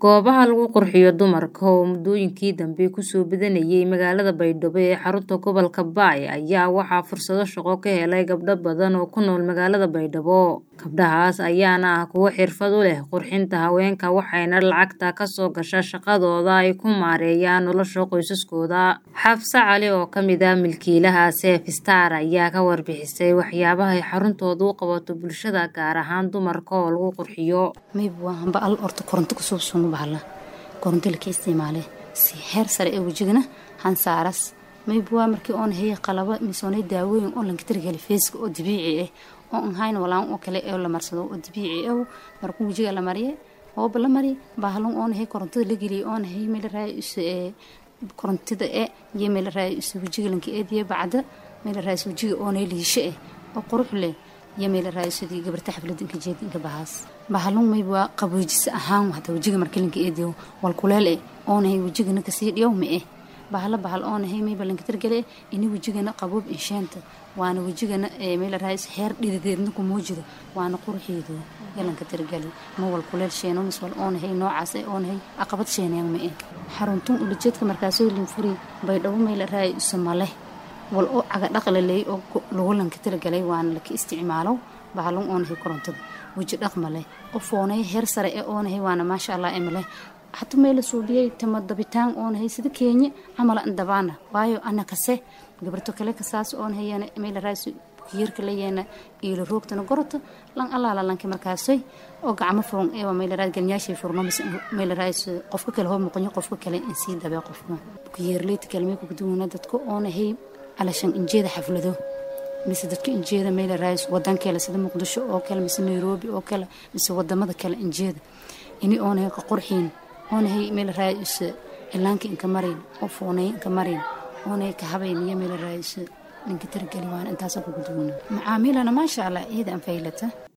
Goobaha lagu qurxiyo dumarka oo muddooyinkii dambe kusoo badanayay magaalada Baydhabo ee xarunta gobolka Baay ayaa waxaa fursado shaqo ka helay gabdho badan oo ku nool magaalada Baydhabo. Gabdhahaas ayaana ah kuwo xirfad u leh qurxinta haweenka waxayna lacagta ka soo gasha shaqadooda ay ku maareeyaan nolosha qoysaskooda. Xafsa Cali oo ka mid ah milkiilaha Safe Star ayaa ka warbixisay waxyaabaha ay xaruntoodu u qabato bulshada gaar ahaan dumarka oo lagu qurxiyo. mayb waa hamba al orta koronto kusoo sunu bahla koronto la ka isticmaale si heer sare ee wejigana han saaras mayb waa markii oon hay qalaba misoonay daawooyin oo lanka tirgali feeska oo dabiici ah oo aan hayn walaan oo kale ee la marsado oo dabiici ah markuu wejiga la mariye oo bala mari bahalon oon hay korontada la geliyo oon hay meel raay is ee korontada ee iyo meel raay is wejiga lanka eediye bacda meel raay is wejiga oon hay liishe eh oo qurux leh iyo meel raaisadii gabarta xaflad inka jeed inka bahaas bahalun mayb waa qaboojis ahaan wada wejiga markii lanka eediyo wal kuleel eh oonahay wejigana kasii dhiyow ma eh bahalo bahal oonahay mayba lanka tirgale ini wejigana qaboob insheenta waana wejigana meel raais heer dhidadeedna ku muujida waana qurxiidu yalanka tirgali ma wal kuleel sheeno mis wal oonahay noocaas eh oonahay aqabad sheenayaan ma eh xaruntun ulajeedka markaasoo linfuri baydhabo meel raais male wal oo caga dhaqlaley oo lagu lanka tiragalay waana laka isticmaalo bahalun oonahay korontada weji dhaqma leh qof oonay heer sare ee oonahay waana maasha allah emale hata meela suubiyay tama dabitaan oonahay sida kenya camala dabaana waayo ana kase gabarto kale kasaas oonahayana meel raas kiyirka layeena iila roogtana gorota lan alaala lanka markaasay oo gacmo furan ee meel raas ganyaashay furno meel raas qofka kale hoo muqanyo qofka kale in sii dabee qofka kiyirleeta kalmee ku duwana dadka oonahay alashan injeeda xaflado mise dadka injeeda meel raais wadankeela sida muqdisho oo kale mise nairobi oo kale mise wadamada kale injeeda ini oonahay ka qurxiin oonahay meel raais cilaanka inka marin oo foonay inka marin oonahay ka habayn iyo meel raais ninka tirgeli waan intaasoo kugu duwana macaamiilana maasha allah iyada anfaylata